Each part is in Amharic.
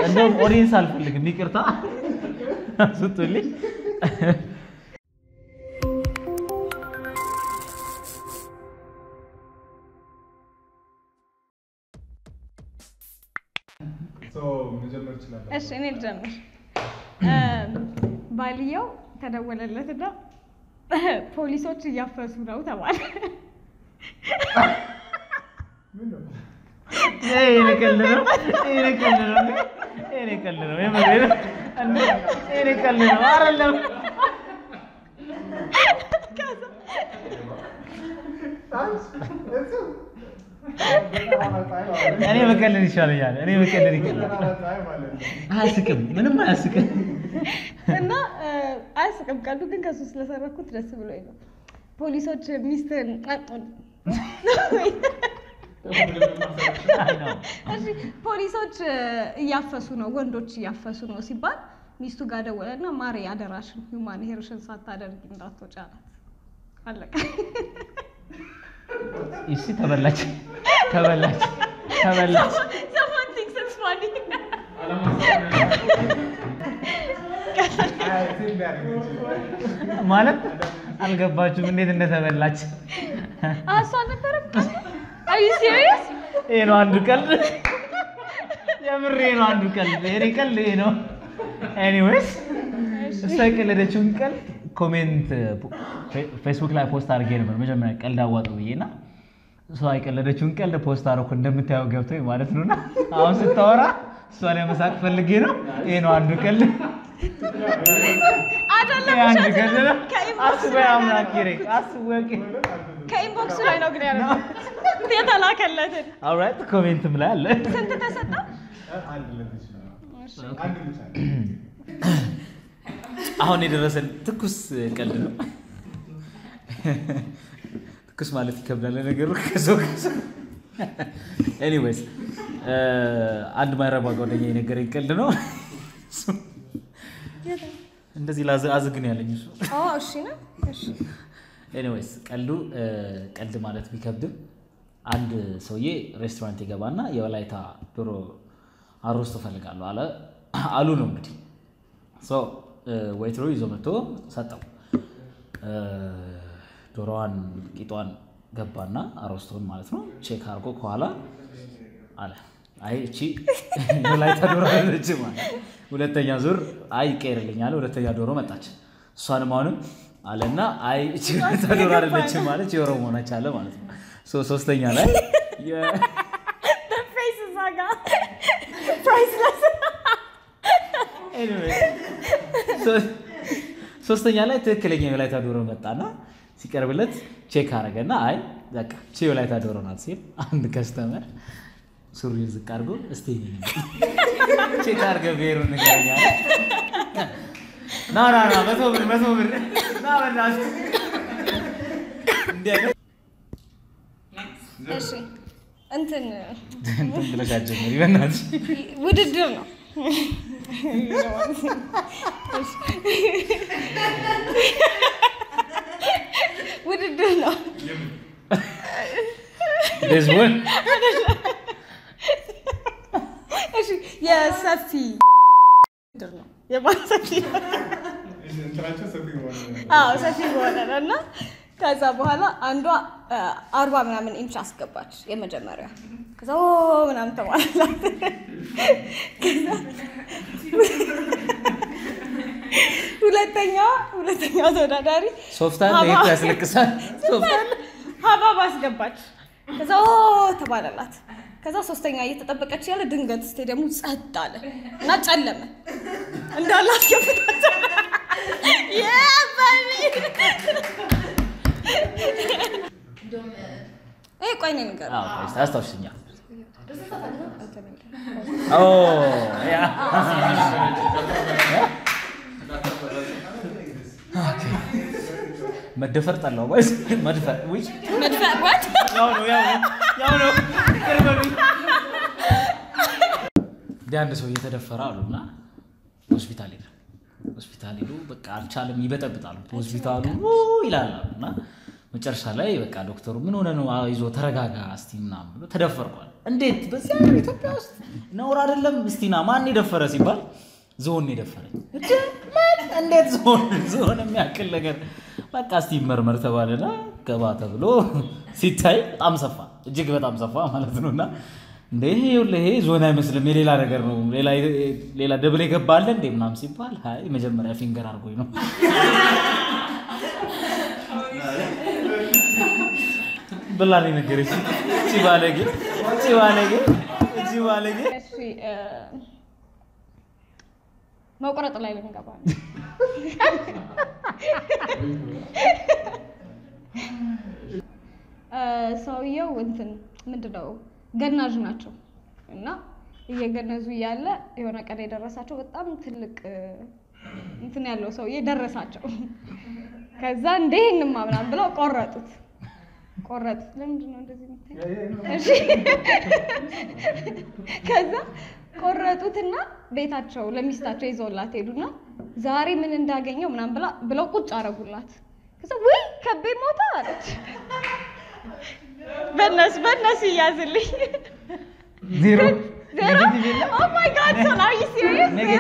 እንደውም ኦዲየንስ አልፈልግም፣ ይቅርታ ስጡልኝ። መጀመር ይችላል። እሺ እኔ ልጀምር። ባልየው ተደወለለትና ፖሊሶች እያፈሱ ነው ተባለ። ይሄ ቀልድ ነው፣ ይሄ ቀልድ ነው፣ ይሄ ቀልድ ነው፣ የምሬን ነው። እንዴ ይሄ ቀልድ ነው አይደለም? እኔ መቀለድ ይሻለኛል። እኔ መቀለድ ይቀላል። አያስቅም፣ ምንም አያስቅም። እና አያስቅም ቀልዱ ግን ከሱ ስለሰረኩት ደስ ብሎኝ ነው። ፖሊሶች ሚስትን እሺ ፖሊሶች እያፈሱ ነው፣ ወንዶች እያፈሱ ነው ሲባል ሚስቱ ጋር ደወለና ማሬ አደራሽን ሁማን ሄርሽን ሳታደርጊ እንዳትወጪ አላት። አለቀ። እሺ ተበላች፣ ተበላች፣ ተበላች። Someone thinks it's funny. ማለት አልገባችሁም እንዴት እንደተበላች። Ah, እሷ አልነበረም? Are you serious? ይሄ ነው አንዱ ቀልድ፣ የምሬ ነው አንዱ ቀልድ። የኔ ቀልድ ይሄ ነው። ኤኒዌይስ እሷ የቀለደችውን ቀልድ ኮሜንት ፌስቡክ ላይ ፖስት አድርጌ ነበር መጀመሪያ ቀልድ አዋጡ ብዬ እና እሷ የቀለደችውን ቀልድ ፖስት አደረኩ እንደምታየው ገብቶኝ ማለት ነው። እና አሁን ስታወራ እሷ ላይ መሳቅ ፈልጌ ነው። ይሄ ነው አንዱ ቀልድ፣ አይደለም ይሄ አንዱ ውሸት ቀልድ ነው። ነው። ከኢንቦክስ አስበ ላይ ነው አምላክ ይሬ አስበ ከኢንቦክስ ላይ ነው ግን ያለው የተላከለትን አውራት ኮሜንትም ላይ አለ። ስንት ተሰጠ? አሁን የደረሰን ትኩስ ቀልድ ነው። ትኩስ ማለት ይከብዳል ነገሩ ከሰው ከሰው። ኤኒዌይስ አንድ ማይረባ ጓደኛ የነገረኝ ቀልድ ነው። እንደዚህ ላዝ- አዝግ ነው ያለኝ እሱ። ኦ እሺ ነው። እሺ ኤኒዌይስ ቀልዱ እ፣ ቀልድ ማለት ቢከብድም አንድ ሰውዬ ሬስቶራንት ይገባና የወላይታ ዶሮ አሮስቶ እፈልጋለሁ አለ አሉ ነው እንግዲህ ሶ ወይትሮ ይዞ መጥቶ ሰጠው። እ፣ ዶሮዋን ቂጧን ገባና አሮስቶን ማለት ነው ቼክ አድርጎ ከኋላ አለ አይ እቺ የወላይታ ዶሮ አይደለችም አለ። ሁለተኛ ዙር አይ ይቀየርልኝ አለ። ሁለተኛ ዶሮ መጣች። እሷንም አሁንም አለና አይ እቺ የወላይታ ዶሮ አይደለችም ማለች የኦሮሞ ነች አለ ማለት ነው። ሶ ሶስተኛ ላይ የ- ፌስ እዛ ጋር ፕራይስለስ Anyway, ሶ- ሶስተኛ ላይ ትክክለኛ የወላይታ ዶሮ መጣና ሲቀርብለት ቼክ አረገና አይ በቃ ቺ የወላይታ ዶሮ ናት ሲል አንድ ከስተመር ሱሪውን ዝቅ አድርጎ እስቲ ቼክ አድርገህ ብሔሩን ንገረኝ አለ። ና ና ና መቶ ብር መቶ ብር ና በእናትህ እንዲህ አይነት እሺ እንትን እንትን ብለሽ አትጀምሪ በእናትሽ። ውድድር ነው። ውድድር ነው። There's one. እሺ የሰፊ ውድድር ነው። የማን ሰፊ እንትናቸው ሰፊ የሆነ አዎ ሰፊ በሆነ ነው እና ከዛ በኋላ አንዷ አ፣ አርባ ምናምን ኢንች አስገባች የመጀመሪያ ከዛ ኦ ምናምን ተባለላት ከዛ ሁለተኛዋ ሁለተኛዋ ተወዳዳሪ ሶፍት አለ ይሄ እኮ ያስለቅሳል። ሶፍት አለ ሀባብ አስገባች ከዛ ኦ ተባለላት ከዛ ሶስተኛ እየተጠበቀች ያለ ድንገት ስቴዲየሙ ጸጥ አለ እና ጨለመ እንዳለ አስገብታቸው ይሄ ቆይ እኔ ንገር አዎ፣ ቆይ እስኪ አስታውሽኛ። ኦ ያ ኦኬ። መደፈር ጠላው ወይስ መድፈር? ውይ መድፈር what? ያው ነው ያው ነው ያው ነው። ይቅር በሉኝ። እንዲህ አንድ ሰው እየተደፈረ አሉና ሆስፒታል ሄደ። ሆስፒታል ሄዱ። በቃ አልቻለም፣ ይበጠብጣሉ። ሆስፒታሉ ኡ ይላል አሉ እና መጨረሻ ላይ በቃ ዶክተሩ ምን ሆነ ነው? አይዞ ተረጋጋ እስቲ ምናምን ብሎ ተደፈርኳል። እንዴት በዚህ ሀገር ኢትዮጵያ ውስጥ ነውር አይደለም? እስቲና ማን የደፈረ ሲባል ዝሆን ነው የደፈረኝ። እንዴ ማን? እንዴት ዝሆን ዝሆን የሚያክል ነገር በቃ እስቲ ይመርመር ተባለና ገባ ተብሎ ሲታይ በጣም ሰፋ፣ እጅግ በጣም ሰፋ ማለት ነው። እና እንደ ይሄ ይኸውልህ ይሄ ዝሆን አይመስልም የሌላ ነገር ነው፣ ሌላ ሌላ ደብል የገባለ እንዴ ምናምን ሲባል አይ መጀመሪያ ፊንገር አድርጎኝ ነው ብላ ነው የነገረችኝ። እቺ ባለጌ እቺ ባለጌ እቺ ባለጌ እሺ እ፣ መቁረጥ ላይ ልንገባ ነው። እ፣ ሰውየው እንትን ምንድን ነው ገናዥ ናቸው እና እየገነዙ እያለ የሆነ ቀን የደረሳቸው በጣም ትልቅ እ፣ እንትን ያለው ሰውዬ ደረሳቸው። ከዛ እንደ ይህንማ ምናምን ብለው ቆረጡት ቆረጡት። ለምንድን ነው እንደዚህ የምታየው? እሺ ከዛ ቆረጡትና ቤታቸው ለሚስታቸው ይዘውላት ሄዱና ዛሬ ምን እንዳገኘው ምናምን ብላ ብለው ቁጭ አረጉላት። ከዛ ውይ ከቤ ሞታ አለች። በእነሱ በእነሱ ይያዝልኝ ዜሮ ዜሮ ኦ ማይ ጋድ ሶ አር ዩ ሲሪየስ ዜሮ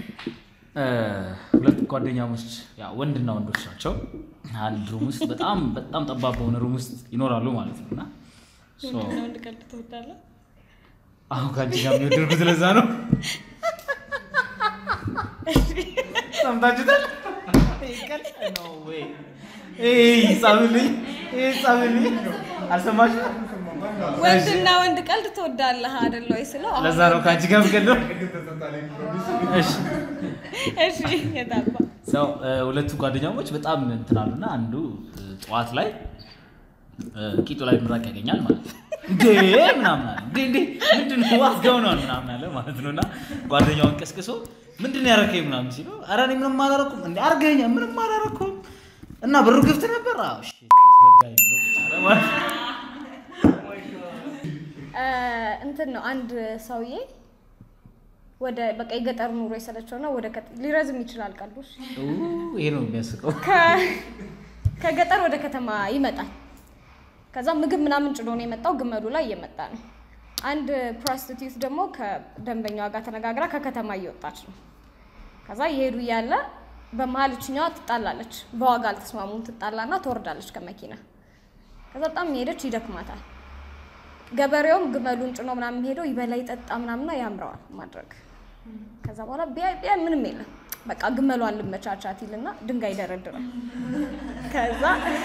ሁለት ጓደኛሞች ያው ወንድና ወንዶች ናቸው። አንድ ሩም ውስጥ በጣም በጣም ጠባብ በሆነ ሩም ውስጥ ይኖራሉ ማለት ነው እና ሶ ወንድና ወንድ ቀልድ ትወዳለህ? አሁን ከአንቺ ጋር የሚወደድኩት ለዛ ነው። ሰምታችሁታል? ጻብልኝ ጻብልኝ አልሰማሽም? ወንድና ወንድ ቀልድ ትወዳለህ አይደል ወይ ስለው አሁን ለዛ ነው ከአንቺ ጋር የምቀልደው። እሺ እሺ የታባ ሰው ሁለቱ ጓደኛሞች በጣም እንትን አሉና አንዱ እ፣ ጠዋት ላይ እ፣ ቂጡ ላይ ምራቅ ያገኛል ማለት ነው። እንዴ ምናምን አለ እንዴ እንዴ ምንድን ነው ዋዝጋው ነው ምናምን አለ ማለት ነው። እና ጓደኛውን ቀስቅሶ ምንድን ነው ያረከኝ ምናምን ሲለው ኧረ እኔ ምንም አላረኩም እንዴ አርገኛ ምንም አላረኩም እና ብሩ ክፍት ነበር። አዎ እሺ አስበዳኝ ብሎ ቁጭ አለ ማለት ነው። እ፣ እንትን ነው አንድ ሰውዬ ወደ በቃ የገጠር ኑሮ የሰለቸው ነው ወደ ከተ- ሊረዝም ይችላል ቀልዶች ኡ፣ ይሄ ነው የሚያስቀው። ከ- ከገጠር ወደ ከተማ ይመጣል። ከዛ ምግብ ምናምን ጭኖ ነው የመጣው። ግመሉ ላይ እየመጣ ነው። አንድ ፕሮስቲቲዩት ደግሞ ከደንበኛዋ ጋር ተነጋግራ ከከተማ እየወጣች ነው። ከዛ እየሄዱ እያለ በመሀል እችኛዋ ትጣላለች። በዋጋ አልተስማሙም። ትጣላና ትወርዳለች ከመኪና። ከዛ በጣም የሄደች ይደክማታል። ገበሬውም ግመሉን ጭኖ ምናምን ሄደው ይበላ ይጠጣ ምናምና ያምረዋል ማድረግ። ከዛ በኋላ ቢያይ ቢያይ ምንም የለም በቃ ግመሏን ልመቻቻት ይልና ድንጋይ ይደረድራል። ከዛ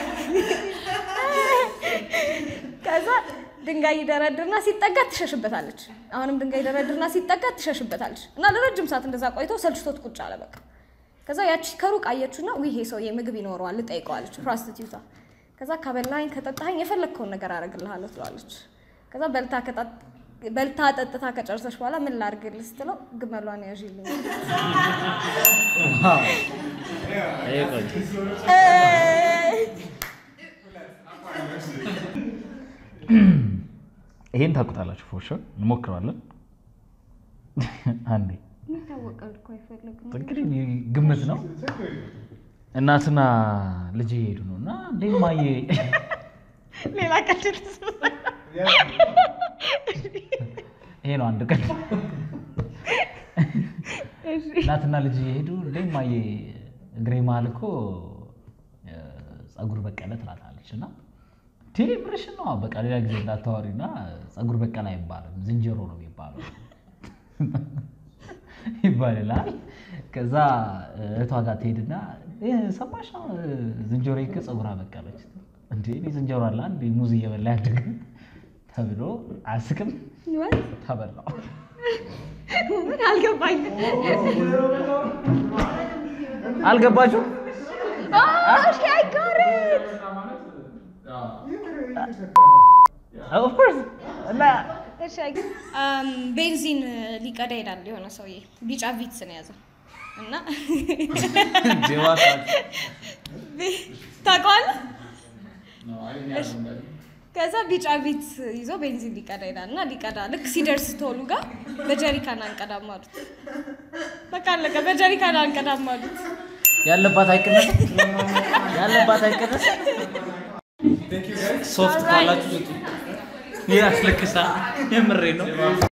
ከዛ ድንጋይ ይደረድርና ሲጠጋት ትሸሽበታለች። አሁንም ድንጋይ ይደረድርና ሲጠጋት ትሸሽበታለች። እና ለረጅም ሰዓት እንደዛ ቆይቶ ሰልችቶት ቁጭ አለ በቃ። ከዛ ያቺ ከሩቅ አየችውና ውይ ይሄ ሰውዬ ምግብ ይኖረዋል ልጠይቀዋለች ፕሮስቲቲዩቷ። ከዛ ከበላኝ ከጠጣኸኝ የፈለግከውን ነገር አደርግልሃለሁ ትለዋለች። ከዛ በልታ ከጠጥ- በልታ ጠጥታ ከጨርሰች በኋላ ምን ላድርግልህ ስትለው ግመሏን ያዥልኝ ይሄ ቆንጆ ይሄን ታውቁታላችሁ። ፎር ሹር እንሞክረዋለን። አንዴ የሚታወቀው እኮ አይፈልግም። እንግዲህ ግምት ነው። እናትና ልጅ እየሄዱ ነው እና እንዴ ማየ ሌላ ቀልድ ትስማ። ይሄ ነው አንድ ቀን እናትና ልጅ እየሄዱ እንዴ ማየ እግሬ መሀል እኮ እ፣ ፀጉር በቀለ ትላታለች እና ቴሌ ብርሽን ነው በቃ ሌላ ጊዜ እንዳታወሪና ፀጉር በቀለ አይባልም ዝንጀሮ ነው የሚባለው ይባልላል። ከዛ እህቷ ጋር ትሄድና "እ፣ ሰማሽ ነው ዝንጀሮ ይከ ፀጉር አበቀለች እንዴ እኔ ዝንጀሮ አለ አንድ ሙዝ እየበላ ያደገ ተብሎ አያስቅም What? ተበላው ምን አልገባኝም። አልገባችሁ Oh, okay, I got it. ኦፍኮርስ እና እሺ፣ I got- Um, ቤንዚን ሊቀዳ ሄዳል የሆነ ሰውዬ ቢጫ ቪትስ ነው የያዘው እና ታውቀዋለህ? ከዛ ቢጫ ቪት ይዞ ቤንዚን ሊቀዳ ሄዳል እና ሊቀዳ ልክ ሲደርስ ቶሉ ጋር በጀሪካን አንቀዳም አሉት። በቃ አለቀ። በጀሪካን አንቀዳም አሉት። ያለባት አይቀነስ ያለባት አይቀነስ ሶፍት ካላችሁ ስጡ ያስለቅሳል። የምሬ ነው።